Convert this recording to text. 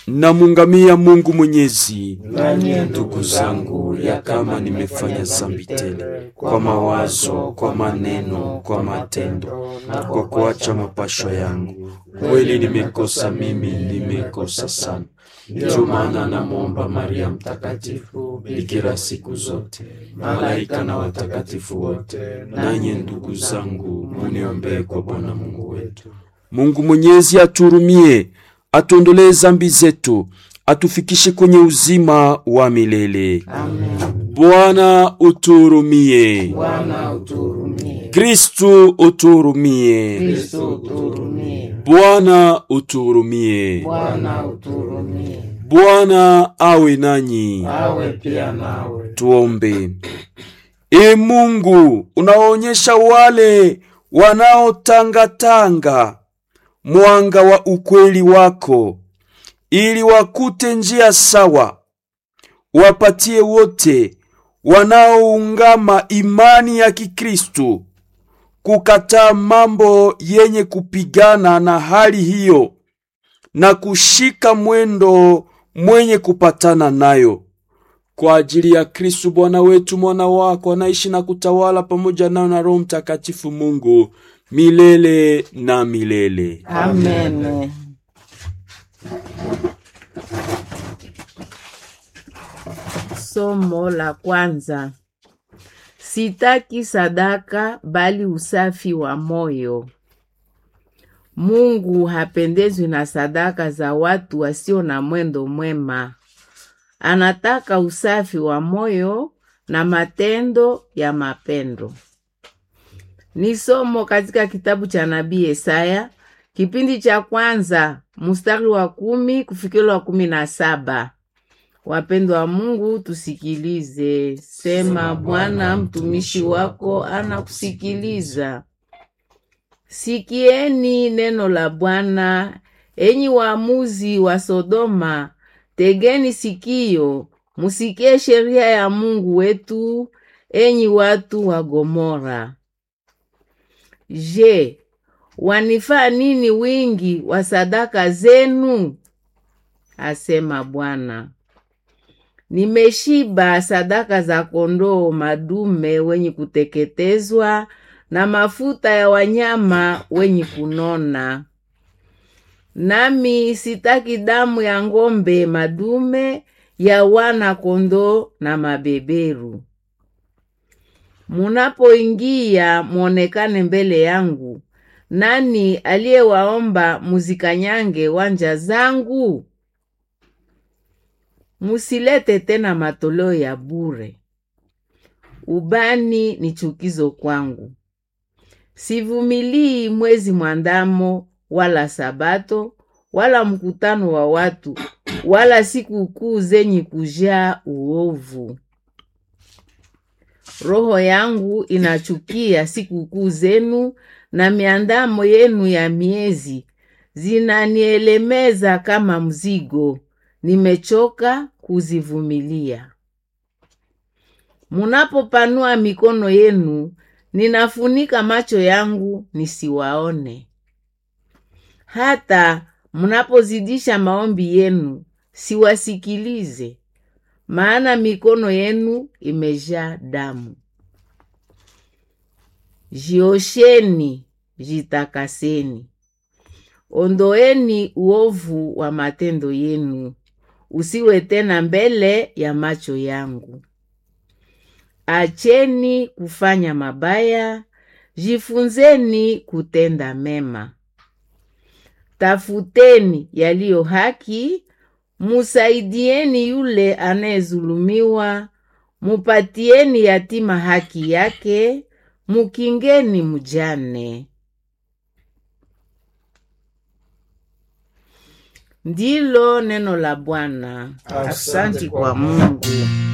namungamia Mungu Mwenyezi, Nanyi ndugu zangu, ya kama nimefanya zambi tele kwa mawazo, kwa maneno, kwa matendo na kwa kuacha mapasho yangu, kweli nimekosa mimi, nimekosa sana. Ndio maana namwomba Maria Mtakatifu, bikira siku zote, malaika na watakatifu wote, nanyi ndugu zangu, muniombee kwa Bwana Mungu wetu. Mungu Mwenyezi aturumie, atuondolee zambi zetu, atufikishe kwenye uzima wa milele. Amen. Bwana uturumie. Bwana uturumie. Kristu uturumie. Kristo uturumie. Bwana uturumie. Bwana uturumie. Bwana awe nanyi. Awe pia nawe. Tuombe. E Mungu, unaonyesha wale wanaotangatanga mwanga wa ukweli wako, ili wakute njia sawa. Wapatie wote wanaoungama imani ya Kikristu kukataa mambo yenye kupigana na hali hiyo na kushika mwendo mwenye kupatana nayo kwa ajili ya Kristu Bwana wetu, mwana wako anaishi na kutawala pamoja nao na Roho Mtakatifu Mungu milele na milele. Amen. Somo la kwanza. Sitaki sadaka bali usafi wa moyo. Mungu hapendezwi na sadaka za watu wasio na mwendo mwema. Anataka usafi wa moyo na matendo ya mapendo. Ni somo katika kitabu cha nabii Yesaya kipindi cha kwanza mstari wa kumi kufikira wa kumi na saba. Wapendwa wa Mungu, tusikilize. Sema, Bwana mtumishi wako anakusikiliza. Sikieni neno la Bwana, enyi waamuzi wa Sodoma, tegeni sikio, musikie sheria ya Mungu wetu, enyi watu wa Gomora. Je, wanifaa nini wingi wa sadaka zenu? asema Bwana. Nimeshiba sadaka za kondoo madume wenye kuteketezwa na mafuta ya wanyama wenye kunona. Nami sitaki damu ya ng'ombe madume ya wana kondoo na mabeberu. Munapoingia mwonekane mbele yangu. Nani aliyewaomba muzikanyange wanja zangu? Musilete tena matoleo ya bure. Ubani ni chukizo kwangu. Sivumilii mwezi mwandamo, wala sabato, wala mkutano wa watu, wala sikukuu zenye kujaa uovu. Roho yangu inachukia sikukuu zenu na miandamo yenu ya miezi, zinanielemeza kama mzigo, nimechoka kuzivumilia. Munapopanua mikono yenu, ninafunika macho yangu nisiwaone. Hata mnapozidisha maombi yenu, siwasikilize, maana mikono yenu imejaa damu. Jiosheni, jitakaseni, ondoeni uovu wa matendo yenu, usiwe tena mbele ya macho yangu. Acheni kufanya mabaya, jifunzeni kutenda mema. Tafuteni yaliyo haki, musaidieni yule anayezulumiwa, mupatieni yatima haki yake, mukingeni mjane. Ndilo neno la Bwana. Asante kwa Mungu.